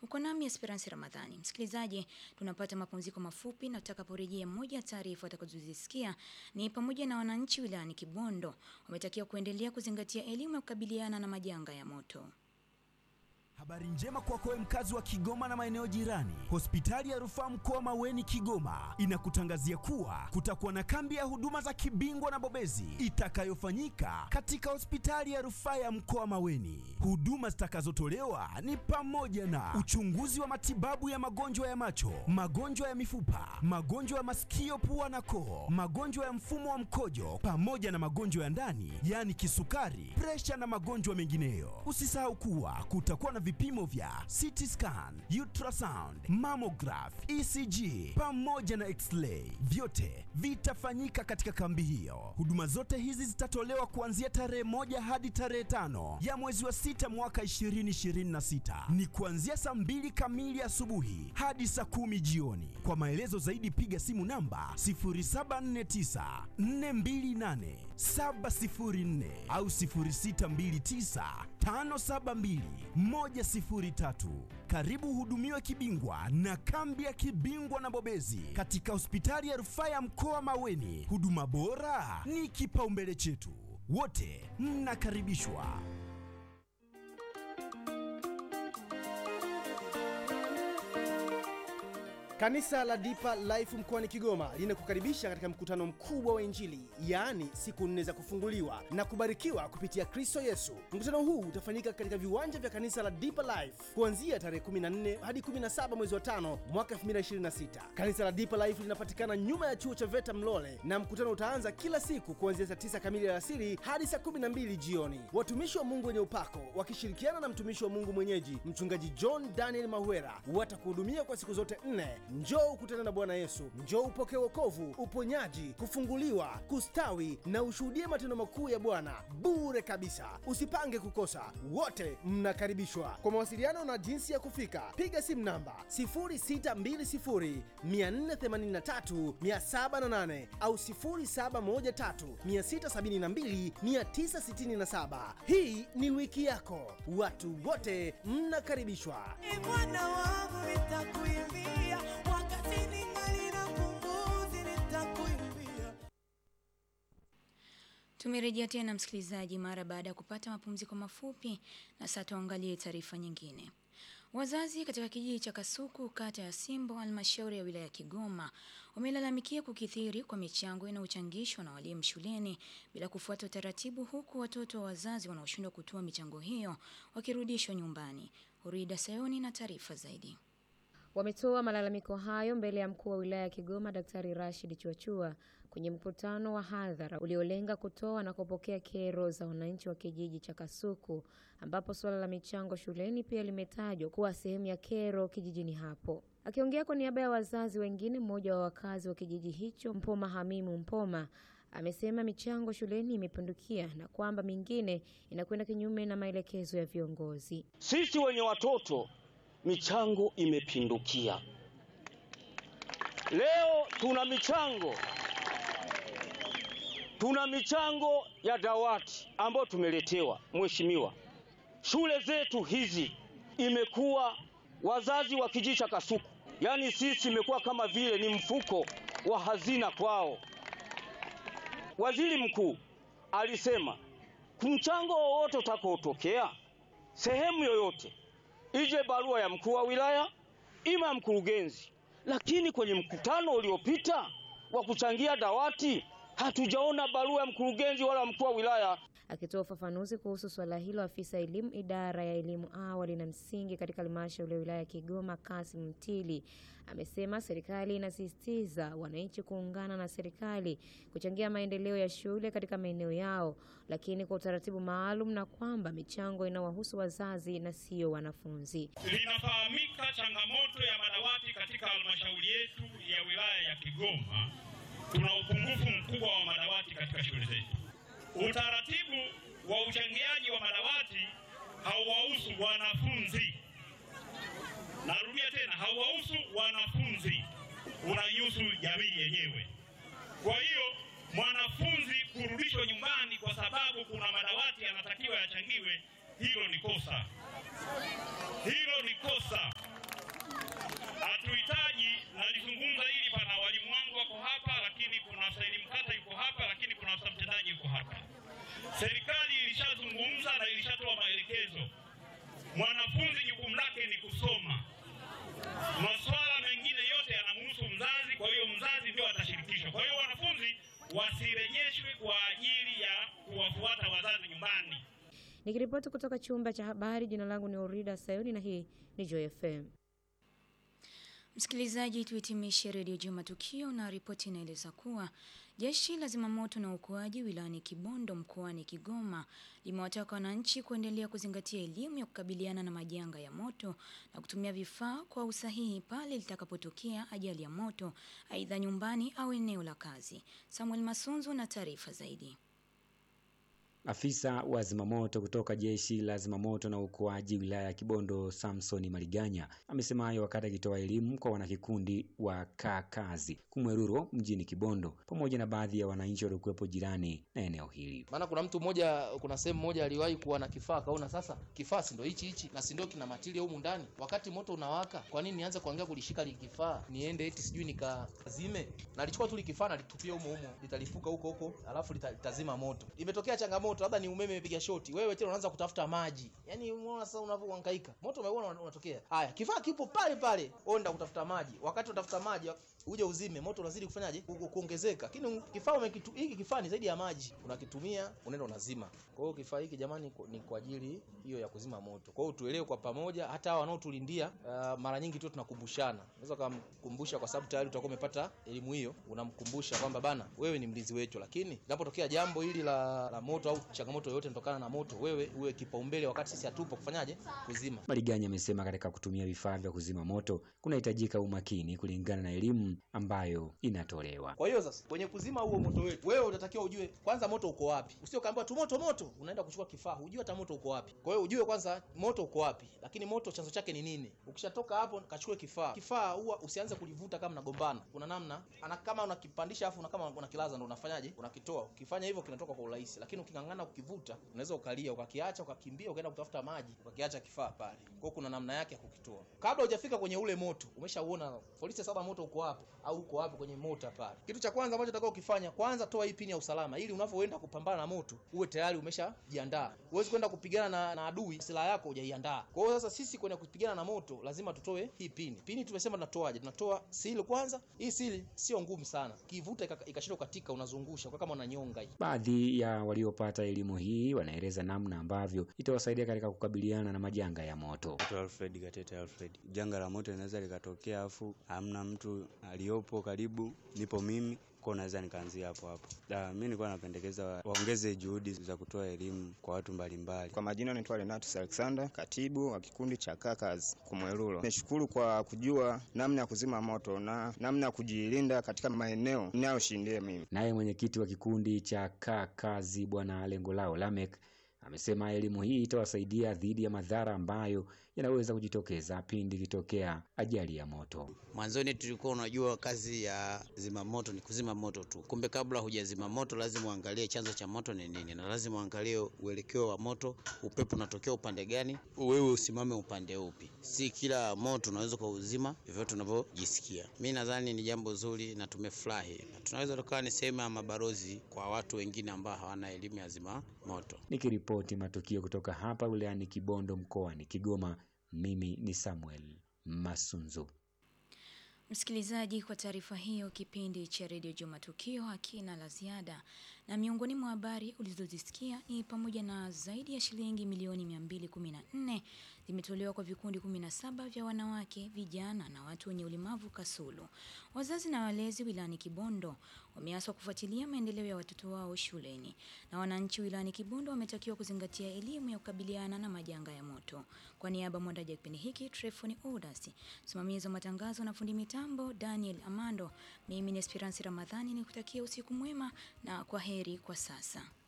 Uko nami Esperance Ramadhani. Msikilizaji, tunapata mapumziko mafupi na tutakaporejea, moja ya taarifa utakazozisikia ni pamoja na wananchi wilayani Kibondo wametakiwa kuendelea kuzingatia elimu ya kukabiliana na majanga ya moto. Habari njema kwako wewe mkazi wa Kigoma na maeneo jirani. Hospitali ya Rufaa Mkoa Maweni Kigoma inakutangazia kuwa kutakuwa na kambi ya huduma za kibingwa na bobezi itakayofanyika katika hospitali ya Rufaa ya Mkoa Maweni. Huduma zitakazotolewa ni pamoja na uchunguzi wa matibabu ya magonjwa ya macho, magonjwa ya mifupa, magonjwa ya masikio, pua na koo, magonjwa ya mfumo wa mkojo pamoja na magonjwa ya ndani, yaani kisukari, presha na magonjwa mengineyo. Usisahau kuwa kutakuwa na vipimo vya CT scan, ultrasound, mammograph, ECG pamoja na x-ray. Vyote vitafanyika katika kambi hiyo. Huduma zote hizi zitatolewa kuanzia tarehe moja hadi tarehe tano ya mwezi wa sita mwaka 2026. Ni kuanzia saa mbili kamili asubuhi hadi saa kumi jioni. Kwa maelezo zaidi piga simu namba 0749 428 704 au 0629 572 103. Karibu hudumiwe kibingwa na kambi ya kibingwa na bobezi katika hospitali ya rufaa ya mkoa Maweni. Huduma bora ni kipaumbele chetu, wote mnakaribishwa. Kanisa la Deeper Life mkoani Kigoma linakukaribisha katika mkutano mkubwa wa Injili, yaani siku nne za kufunguliwa na kubarikiwa kupitia Kristo Yesu. Mkutano huu utafanyika katika viwanja vya kanisa la Deeper Life kuanzia tarehe 14 hadi 17 mwezi wa 5 mwaka 2026. Kanisa la Deeper Life linapatikana nyuma ya chuo cha VETA Mlole, na mkutano utaanza kila siku kuanzia saa 9 kamili alasiri hadi saa 12 jioni. Watumishi wa Mungu wenye upako wakishirikiana na mtumishi wa Mungu mwenyeji Mchungaji John Daniel Mahwera watakuhudumia kwa siku zote nne. Njoo ukutane na Bwana Yesu, njoo upokee wokovu, uponyaji, kufunguliwa, kustawi na ushuhudie matendo makuu ya Bwana bure kabisa. Usipange kukosa, wote mnakaribishwa. Kwa mawasiliano na jinsi ya kufika, piga simu namba 0620 483 708 au 0713 672 967. Hii ni wiki yako, watu wote mnakaribishwa. Bwana wangu nitakuimbia, wakati ningali na pumzi nitakuimbia. Tumerejea tena msikilizaji, mara baada ya kupata mapumziko mafupi, na sasa tuangalie taarifa nyingine. Wazazi katika kijiji cha Kasuku, kata ya Simbo, halmashauri ya wilaya ya Kigoma, wamelalamikia kukithiri kwa michango inayochangishwa na walimu shuleni bila kufuata utaratibu, huku watoto wa wazazi wanaoshindwa kutoa michango hiyo wakirudishwa nyumbani. Hurida Sayoni na taarifa zaidi. Wametoa malalamiko hayo mbele ya mkuu wa wilaya ya Kigoma Daktari Rashid Chuachua kwenye mkutano wa hadhara uliolenga kutoa na kupokea kero za wananchi wa kijiji cha Kasuku, ambapo suala la michango shuleni pia limetajwa kuwa sehemu ya kero kijijini hapo. Akiongea kwa niaba ya wazazi wengine, mmoja wa wakazi wa kijiji hicho Mpoma Hamimu Mpoma amesema michango shuleni imepindukia na kwamba mingine inakwenda kinyume na maelekezo ya viongozi. Sisi wenye watoto michango imepindukia. Leo tuna michango, tuna michango ya dawati ambayo tumeletewa. Mheshimiwa, shule zetu hizi imekuwa wazazi wa kijiji cha Kasuku, yaani sisi imekuwa kama vile ni mfuko wa hazina kwao. Waziri mkuu alisema mchango wowote utakaotokea sehemu yoyote ije barua ya mkuu wa wilaya ima mkurugenzi, lakini kwenye mkutano uliopita wa kuchangia dawati hatujaona barua ya mkurugenzi wala mkuu wa wilaya. Akitoa ufafanuzi kuhusu swala hilo, afisa elimu idara ya elimu awali na msingi katika halmashauri ya wilaya ya Kigoma, Kasim Mtili, amesema serikali inasisitiza wananchi kuungana na serikali kuchangia maendeleo ya shule katika maeneo yao, lakini kwa utaratibu maalum, na kwamba michango inawahusu wazazi na sio wanafunzi. Linafahamika changamoto ya madawati katika halmashauri yetu ya wilaya ya Kigoma. Tuna upungufu mkubwa wa madawati katika shule zetu. Utaratibu wa uchangiaji wa madawati hauwahusu wanafunzi. Narudia tena, hauwahusu wanafunzi, unaihusu jamii yenyewe. Kwa hiyo mwanafunzi kurudishwa nyumbani kwa sababu kuna madawati yanatakiwa yachangiwe, hilo ni kosa, hilo ni kosa. wake ni kusoma. Masuala mengine yote yanamhusu mzazi, kwa hiyo mzazi ndio atashirikishwa. Kwa hiyo wanafunzi wasirejeshwe kwa ajili ya kuwafuata wazazi nyumbani. Nikiripoti kutoka chumba cha habari, jina langu ni Orida Sayuni na hii ni Joy FM. Msikilizaji, tuhitimishe redio Juma Tukio na ripoti inaeleza kuwa jeshi la zimamoto na uokoaji wilayani Kibondo mkoani Kigoma limewataka wananchi kuendelea kuzingatia elimu ya kukabiliana na majanga ya moto na kutumia vifaa kwa usahihi pale litakapotokea ajali ya moto, aidha nyumbani au eneo la kazi. Samuel Masunzu na taarifa zaidi. Afisa wa zimamoto kutoka jeshi la zimamoto na uokoaji wilaya ya Kibondo, Samson Maliganya, amesema hayo wakati akitoa elimu kwa wanakikundi wa kaa kazi Kumweruro mjini Kibondo pamoja na baadhi ya wananchi waliokuwepo jirani na eneo hili. Maana kuna mtu mmoja, kuna sehemu moja aliwahi kuwa na kifaa, kaona sasa kifaa si ndio hichi hichi na si ndio kina matili humu ndani, wakati moto unawaka, kwa nini nianze kuangalia kulishika li kifaa niende eti sijui nikazime? Na alichukua tu likifaa na litupia humo humo, litalipuka huko huko, alafu lita- litazima moto. Imetokea changamoto, labda ni umeme imepiga shoti, wewe tena unaanza kutafuta maji, yani unaona sasa unavyohangaika, moto umeuona una- unatokea. Haya, kifaa kipo pale pale, onda kutafuta maji, wakati unatafuta maji uje uzime, moto unazidi kufanyaje Ku- ku- kuongezeka. Lakini kifaa umekitu, hiki kifaa ni zaidi ya maji, unakitumia unaenda unazima. Kwa hiyo kifaa hiki jamani, ku- ni kwa ajili hiyo ya kuzima moto. Kwa hiyo tuelewe kwa pamoja, hata hao wanaotulindia uh, mara nyingi tu tunakumbushana. Unaweza kumkumbusha kwa sababu tayari utakuwa umepata elimu hiyo, unamkumbusha kwamba bana, wewe ni mlinzi wetu, lakini linapotokea jambo hili la, la moto au changamoto yoyote inatokana na moto, wewe uwe kipaumbele wakati sisi hatupo kufanyaje kuzima. Maliganya amesema katika kutumia vifaa vya kuzima moto kunahitajika umakini kulingana na elimu ambayo inatolewa. Kwa hiyo sasa kwenye kuzima huo moto wetu, wewe unatakiwa ujue kwanza moto uko wapi. Usio kaambiwa tu moto moto, unaenda kuchukua kifaa, hujui hata moto uko wapi. Kwa hiyo ujue kwanza moto uko wapi, lakini moto chanzo chake ni nini. Ukishatoka hapo, kachukue kifaa. Kifaa huwa usianze kulivuta kama mnagombana. Kuna namna ana kama unakipandisha afu una kama unakilaza ndo unafanyaje? Unakitoa. Ukifanya hivyo kinatoka kwa urahisi, lakini uking'ang'ana kukivuta, unaweza ukalia, ukakiacha, ukakimbia, ukaenda kutafuta maji, ukakiacha kifaa pale. Kwa hiyo kuna namna yake ya kukitoa. Kabla hujafika kwenye ule moto, umeshauona polisi saba moto uko wapi au uko wapi kwenye mota pale. Kitu cha kwanza ambacho utakao ukifanya, kwanza toa hii pini ya usalama ili unavyoenda kupambana na moto uwe tayari umeshajiandaa. Huwezi kwenda kupigana na, na adui silaha yako hujaiandaa. Kwa hiyo sasa sisi kwenda kupigana na moto lazima tutoe hii pini. Pini tumesema tunatoaje? Tunatoa sili kwanza. Hii sili sio ngumu sana. Kivuta ika- ikashindwa katika unazungusha kwa kama unanyonga hii. Baadhi ya waliopata elimu hii wanaeleza namna ambavyo itawasaidia katika kukabiliana na majanga ya moto. Naitwa Alfred Gatete Alfred. Janga la moto linaweza likatokea afu hamna mtu aliyopo karibu, nipo mimi kwa naweza nikaanzia hapo hapo. Da, mimi nilikuwa napendekeza wa- waongeze juhudi za kutoa elimu kwa watu mbalimbali. Kwa majina naitwa Renatus Alexander, katibu wa kikundi cha Kakas Kumwerulo. Nashukuru kwa kujua namna ya kuzima moto na namna ya kujilinda katika maeneo ninayoshindia mimi. Naye mwenyekiti wa kikundi cha kaa kazi Bwana Lengolao Lamek amesema elimu hii itawasaidia dhidi ya madhara ambayo yanaweza kujitokeza pindi ikitokea ajali ya moto. Mwanzoni tulikuwa unajua kazi ya zimamoto ni kuzima moto tu, kumbe kabla hujazima moto lazima uangalie chanzo cha moto ni nini, na lazima uangalie uelekeo wa moto, upepo unatokea upande gani, wewe usimame upande upi. Si kila moto unaweza kuuzima vyovyote unavyojisikia. Mi nadhani ni jambo zuri na tumefurahi, na tunaweza tukawa ni sehemu ya mabarozi kwa watu wengine ambao hawana elimu ya zima moto. Nikiripoti matukio kutoka hapa wilayani Kibondo mkoani Kigoma, mimi ni Samuel Masunzu. Msikilizaji, kwa taarifa hiyo, kipindi cha redio Juma Tukio hakina la ziada, na miongoni mwa habari ulizozisikia ni pamoja na zaidi ya shilingi milioni 214 zimetolewa kwa vikundi 17 vya wanawake, vijana na watu wenye ulemavu Kasulu. Wazazi na walezi wilayani Kibondo wameaswa kufuatilia maendeleo ya watoto wao shuleni, na wananchi wilayani Kibondo wametakiwa kuzingatia elimu ya kukabiliana na majanga ya moto. Kwa niaba ya mwandaji wa kipindi hiki Trefoni Odas, msimamizi wa matangazo na fundi mitambo Daniel Amando, mimi ni Esperance Ramadhani nikutakia usiku mwema na kwa heri kwa sasa.